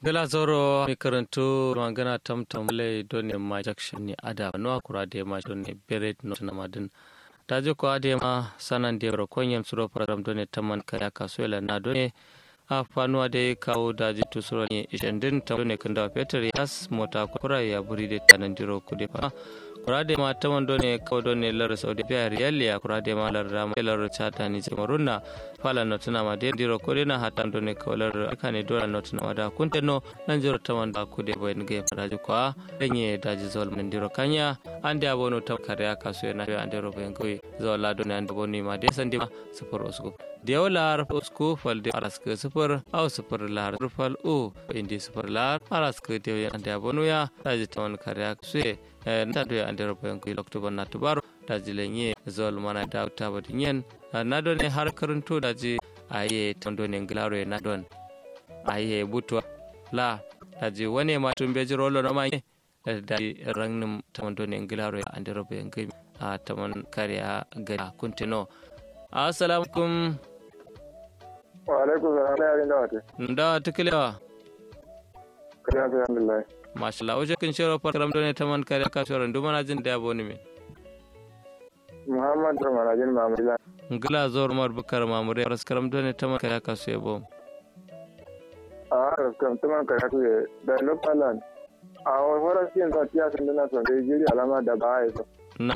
gala zoro mi karantu magana tamtam le doni ma jackson ni ada no akura de ma doni beret no na madin ta je ko ade ma sanan de ro konyam suro program doni taman kaya kasuela na doni a fanuwa da kawo daji tusuro ne ishendin ta doni kanda peter yas mota kura ya buri de tanan diro kude fa kurade ma taman doni kawo doni lar saudi biya riyal ya kurade ma lar rama lar chata ni jamarunna fala no tuna ma de diro kude na hatan doni kawo lar kane dora no tuna ma da kunte no nan jiro taman da kude boyen ge faraji kwa denye daji zol min diro kanya ande abono tam kare aka so na ande ro ben goy zol la doni ande boni ma de sandi ma sufur usku dew lar usku fal de araske sufur au sufur lar fal u indi sufur lar araske dew ande abono ya daji taman kare aka so na do ande ro ben goy oktober na tubaro daji lenye zol mana da ta bodi nyen na do ne har karanto daji aye tondo ne nglaro na don aye butwa la daji wane ma tumbe jiro lo no ma da rangnim taman do ne ngilaro ya ande robe ngai a taman kariya ga kuntino assalamu alaikum wa alaikum salam da yarin da wate nda tiklewa kariya sai alhamdulillah masha Allah oje kin shiro program do ne taman kariya ka shoro ndu mana jin da boni me muhammad ramanajin mamila ngila zor mar bukar mamure raskaram do ne taman kariya ka sebo a raskam taman kariya ku da lokalan a horar siyan ta tiya sun dana son dai jiri alama da ba ya so nam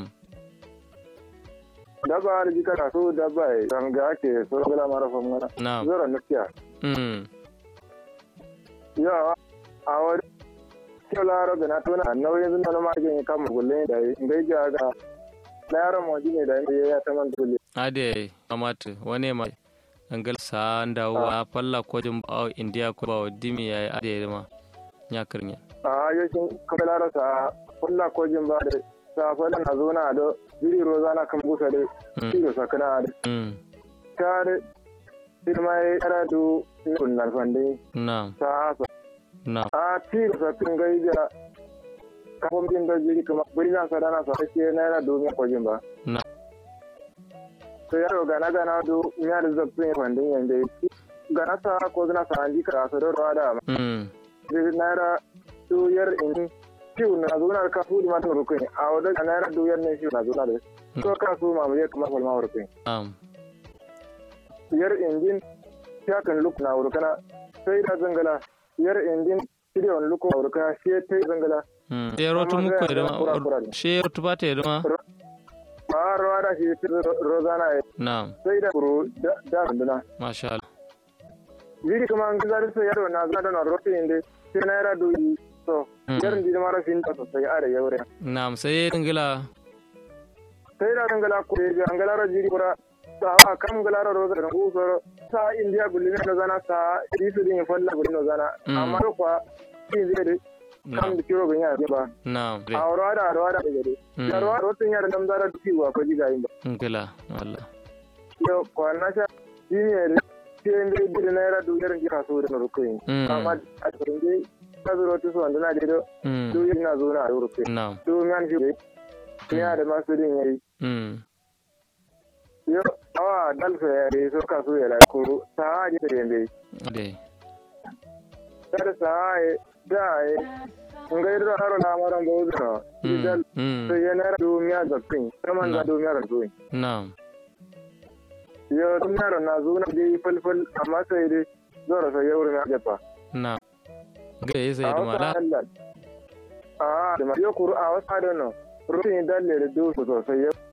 dabba har jika na so dabba ya san ga ake so gala mara fam ngana nam zora nufiya mm ya a wani kyau laro da na tona nauyin zuna na magin kan mugulle da ngai ga ga na yaron mawaji ne da ya ta man dole ade amatu wane ma angal sa ndawa falla ko jum bawo india ko bawo dimi ya ade ma nyakirnya a yakin kuma laro sa kulla ko jin ba da sa falla na zo na do jiri roza na kan busa da shi da sakana da mm tare firma ya kara du kunnan fande nam ta hasa nam a ti da sakin gaija kafin bin da jiri kuma buri na sadana sa ake naira domin kwajin ba na to yaro gana gana do miya da zafin fandin yanda gana sa ko zina sa an jika a sadar ruwa da mm jiri naira doyar in fiw na zuna ka fu da mata rukun a wadda ga naira doyar ne fiw na zuna da to ka su ma mu je kuma falma rukun am yar injin ya kan luk na wurkana sai da zangala yar injin shirya luk na wurkana shi ta yi zangala mm shero tu muko Amma edema sai a kura-kura ne. shero tu bate edema a rawa da shi ta rozana ya nam sai da kuro da da runduna masha Allah jiri kuma an gaza da sai yaro na zana da na rote inda sai na yara doyi so Mm. yarin jiri mara fin ta sosai a da yaure nam sai ngila sai da zangala ko ya angala ra jiri kura sa a kam gala ra roza da ku so sa indiya bulli na zana sa isu din falla bulli na zana Mm. amma ko kwa shi zai da kam nam da kiro bin ya ba nam a rawa da rawa da gade Mm. da rawa rotun yara dam zara duki wa ko jiga yin ba ngila Allah yo ko na sha shi ne sai inda idir na yara duyar jira so da rukuyin Mm. amma a cikin dai ka zuro ta so wanda na da mm duyar na zo na rukuyin nam to man shi ne ya da masu din yayi mm yo awa dalfa ya re so ka so ya la ko ta haji da yende ade da sa ai da ai ngai ro haro na maran bo zo mm dal mm sai ya na do miya da pin kaman da Na. do miya da do nam yo dum yaro na zo na dai falfal amma sai dai zora sai yauri na jafa nam ga yi sai a da wata mala Allah a da ma yo kuru a wasa da no rufin dalle da do sosai yau